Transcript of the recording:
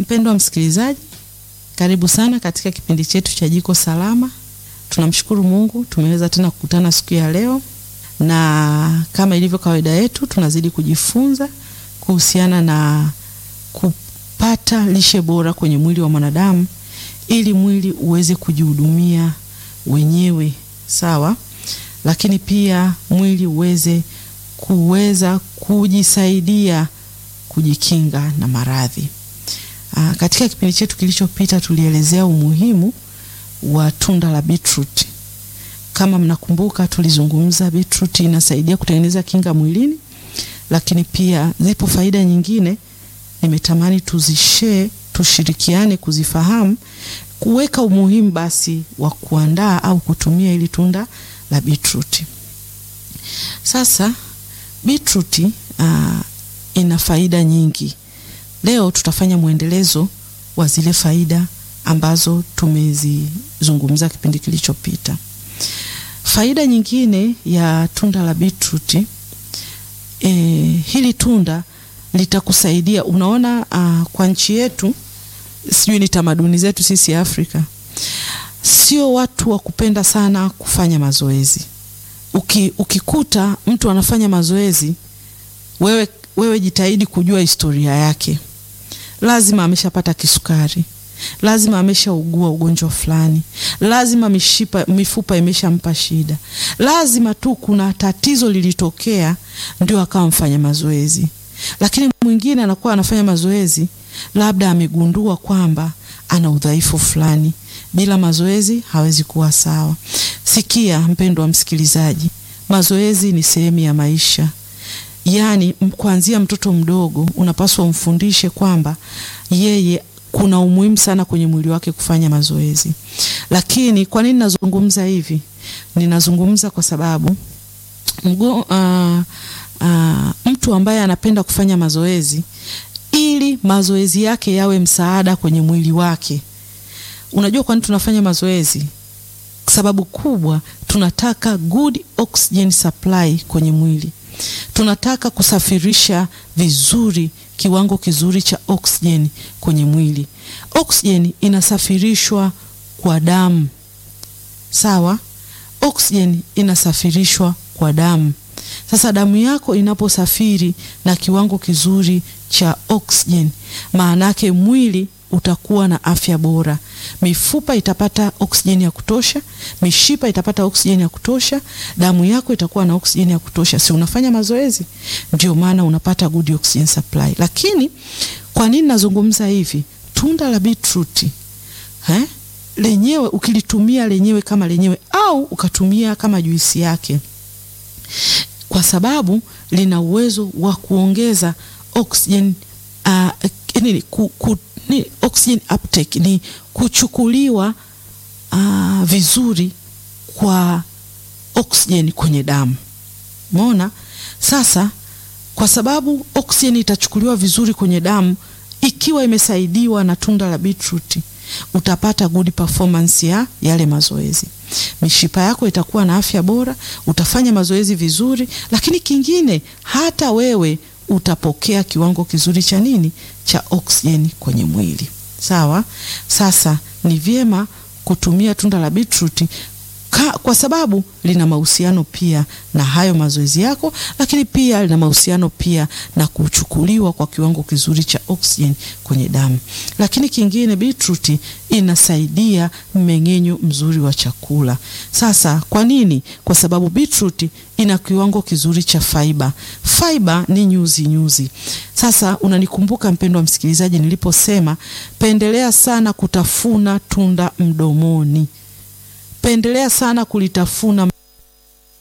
Mpendwa msikilizaji, karibu sana katika kipindi chetu cha Jiko Salama. Tunamshukuru Mungu tumeweza tena kukutana siku ya leo, na kama ilivyo kawaida yetu tunazidi kujifunza kuhusiana na kupata lishe bora kwenye mwili wa mwanadamu ili mwili uweze kujihudumia wenyewe, sawa, lakini pia mwili uweze kuweza kujisaidia kujikinga na maradhi. Aa, katika kipindi chetu kilichopita tulielezea umuhimu wa tunda la beetroot. Kama mnakumbuka, tulizungumza beetroot inasaidia kutengeneza kinga mwilini, lakini pia zipo faida nyingine nimetamani tuzishare, tushirikiane kuzifahamu, kuweka umuhimu basi wa kuandaa au kutumia ili tunda la beetroot. Sasa beetroot uh, ina faida nyingi. Leo tutafanya mwendelezo wa zile faida ambazo tumezizungumza kipindi kilichopita. Faida nyingine ya tunda la beetroot e, hili tunda litakusaidia. Unaona, uh, kwa nchi yetu, sijui ni tamaduni zetu sisi Afrika, sio watu wa kupenda sana kufanya mazoezi. Uki, ukikuta mtu anafanya mazoezi, wewe, wewe jitahidi kujua historia yake. Lazima ameshapata kisukari, lazima ameshaugua ugonjwa fulani, lazima mishipa, mifupa imeshampa shida, lazima tu kuna tatizo lilitokea ndio akawa mfanya mazoezi. Lakini mwingine anakuwa anafanya mazoezi, labda amegundua kwamba ana udhaifu fulani, bila mazoezi hawezi kuwa sawa. Sikia mpendwa msikilizaji, mazoezi ni sehemu ya maisha. Yaani, kuanzia mtoto mdogo unapaswa umfundishe kwamba yeye kuna umuhimu sana kwenye mwili wake kufanya mazoezi. Lakini kwa nini nazungumza hivi? Ninazungumza kwa sababu mgo, uh, uh, mtu ambaye anapenda kufanya mazoezi ili mazoezi yake yawe msaada kwenye mwili wake. Unajua kwa nini tunafanya mazoezi? Sababu kubwa, tunataka good oxygen supply kwenye mwili tunataka kusafirisha vizuri kiwango kizuri cha oksijeni kwenye mwili. Oksijeni inasafirishwa kwa damu, sawa. Oksijeni inasafirishwa kwa damu. Sasa damu yako inaposafiri na kiwango kizuri cha oksijeni, maana yake mwili utakuwa na afya bora. Mifupa itapata oksijeni ya kutosha, mishipa itapata oksijeni ya kutosha, damu yako itakuwa na oksijeni ya kutosha. Si unafanya mazoezi? Ndio maana unapata good oxygen supply. Lakini kwa nini nazungumza hivi? Tunda la beetroot eh, lenyewe ukilitumia lenyewe kama lenyewe au ukatumia kama juisi yake, kwa sababu lina uwezo wa kuongeza oksijeni uh, nini ku, ku, ni oxygen uptake ni kuchukuliwa uh, vizuri kwa oksijeni kwenye damu. Umeona? Sasa kwa sababu oksijeni itachukuliwa vizuri kwenye damu ikiwa imesaidiwa na tunda la beetroot, utapata good performance ya yale mazoezi. Mishipa yako itakuwa na afya bora, utafanya mazoezi vizuri, lakini kingine hata wewe utapokea kiwango kizuri cha nini cha oksijeni kwenye mwili sawa. Sasa ni vyema kutumia tunda la beetroot kwa sababu lina mahusiano pia na hayo mazoezi yako, lakini pia lina mahusiano pia na kuchukuliwa kwa kiwango kizuri cha oksijeni kwenye damu. Lakini kingine, beetroot inasaidia mmeng'enyo mzuri wa chakula. Sasa kwa nini? Kwa sababu beetroot ina kiwango kizuri cha fiber. Fiber ni nyuzi nyuzi. Sasa unanikumbuka mpendwa msikilizaji, niliposema pendelea sana kutafuna tunda mdomoni pendelea sana kulitafuna